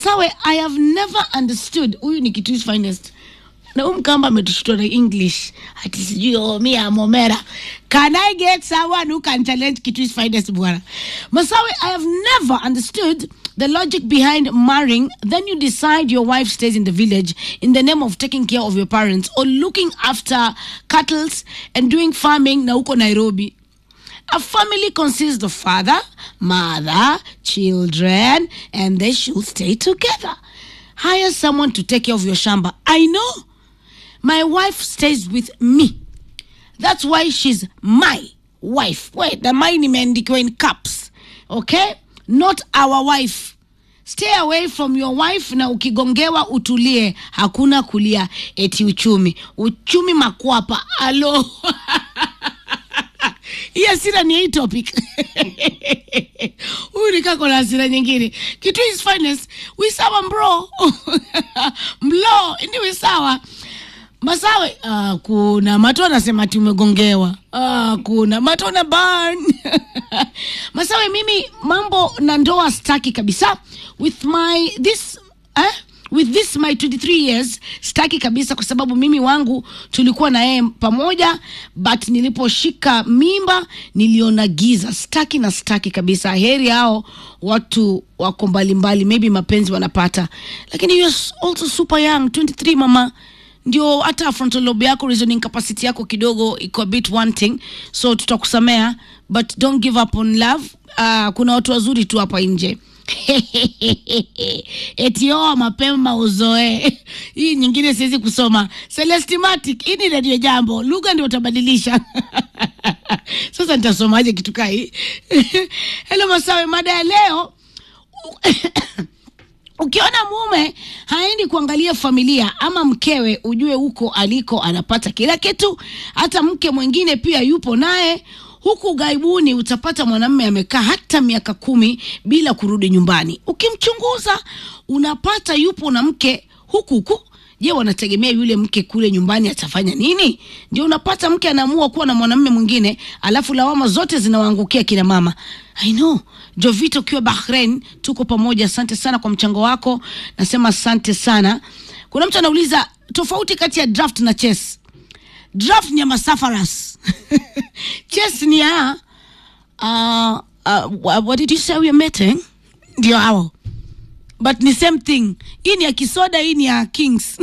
sawe i have never understood huyu ni kitu finest na huyu mkamba ametushutua na english ati sijui oh, mi amomera can i get someone who can challenge kitu finest bwana masawe i have never understood the logic behind marrying then you decide your wife stays in the village in the name of taking care of your parents or looking after cattle and doing farming na huko nairobi a family consists of father, mother, children, and they should stay together. Hire someone to take care of your shamba. I know. My wife stays with me. That's why she's my wife. Wait, the mine imeandikiwa in caps. Okay? Not our wife. Stay away from your wife na ukigongewa utulie. Hakuna kulia eti uchumi. Uchumi makwapa. Alo. hii hasira ni hii topic huyu nikako na hasira nyingine kitu is finest wisawa mbro mlo ndi wisawa masawe uh, kuna mato anasema ati umegongewa uh, kuna mato na ban masawe mimi mambo na ndoa staki kabisa with my this eh? with this my 23 years staki kabisa kwa sababu mimi wangu tulikuwa na yeye pamoja but niliposhika mimba niliona giza staki na staki kabisa heri hao watu wako mbalimbali maybe mapenzi wanapata lakini you're also super young 23 mama ndio hata frontal lobe yako reasoning capacity yako kidogo iko a bit wanting so tutakusamea but don't give up on love uh, kuna watu wazuri tu hapa nje etioa mapema uzoe hii nyingine siwezi kusoma celestimatic hii ni redio jambo lugha ndio utabadilisha sasa nitasomaje kitu kaa hii helo masawe mada ya leo ukiona mume haendi kuangalia familia ama mkewe ujue huko aliko anapata kila kitu hata mke mwingine pia yupo naye huku gaibuni utapata mwanamme amekaa hata miaka kumi bila kurudi nyumbani ukimchunguza unapata yupo na mke huku huku je wanategemea yule mke kule nyumbani atafanya nini ndio unapata mke anaamua kuwa na mwanamme mwingine alafu lawama zote zinawaangukia kina mama i know jovito ukiwa bahrain tuko pamoja asante sana kwa mchango wako nasema asante sana kuna mtu anauliza tofauti kati ya draft na chess draft ni ya masafaras chess ni ya uh, uh, what did you say we are meeting ndio hao but ni same thing hii ni ya kisoda hii ni ya kings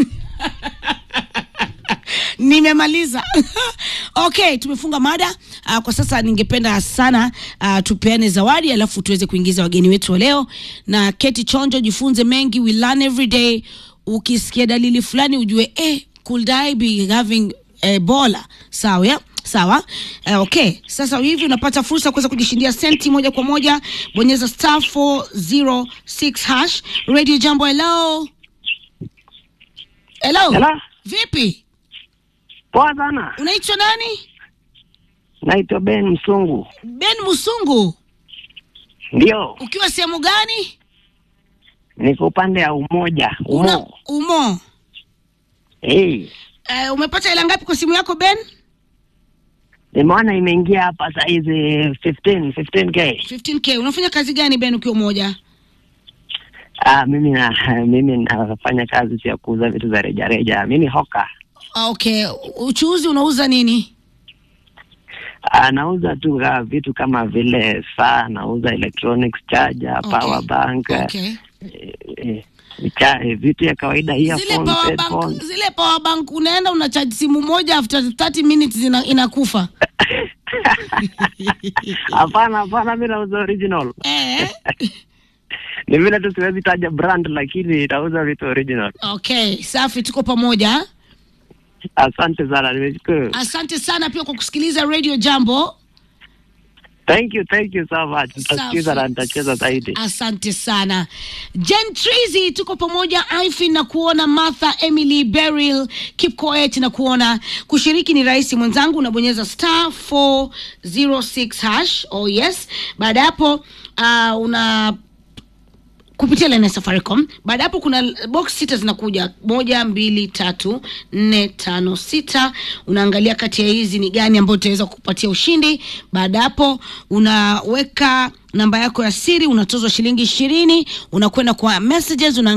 nimemaliza okay tumefunga mada uh, kwa sasa ningependa sana uh, tupeane zawadi alafu tuweze kuingiza wageni wetu wa leo na keti chonjo jifunze mengi we learn every day ukisikia dalili fulani ujue eh, could I be having ebola sawa ya sawa uh, okay sasa hivi unapata fursa kuweza kujishindia senti moja kwa moja bonyeza star 406 hash radio jambo hello hello Hello. vipi Poa sana. unaitwa nani Naitwa Ben Msungu. ben musungu Ndio, ukiwa sehemu gani niko upande ya Umoja. una Umo. umo Hey, uh, umepata hela ngapi kwa simu yako ben nimeona imeingia hapa saa hizi 15 15k. 15k unafanya kazi gani ben ukiwa umoja Ah, mimi na mimi nafanya kazi ya kuuza vitu za reja reja. Mimi hoka. Ah, okay uchuuzi unauza nini Ah, nauza tu ah, vitu kama vile saa, nauza electronics charger, Okay. power bank, okay eh, eh, cha, eh, vitu ya kawaida zile earphones, power bank headphones. zile power bank unaenda unachaji simu moja after 30 minutes ina, inakufa Hapana, hapana, mimi nauza original. eh? Ni vile tu siwezi taja brand, lakini nauza vitu original. okay safi tuko pamoja Asante sana, nimeshukuru. asante sana pia kwa kusikiliza radio jambo Thank you, thank you so much. Nitasikiza Safi. na nitacheza zaidi. asante sana jen trizy tuko pamoja ifin na kuona martha emily beryl kipkoet na kuona kushiriki ni rahisi mwenzangu unabonyeza star 406 hash oh yes baada ya hapo uh, una kupitia line ya Safaricom. Baada hapo kuna box sita zinakuja, moja, mbili, tatu, nne, tano, sita. Unaangalia kati ya hizi ni gani ambayo utaweza kupatia ushindi. Baada hapo unaweka namba yako ya siri, unatozwa shilingi ishirini, unakwenda kwa messages una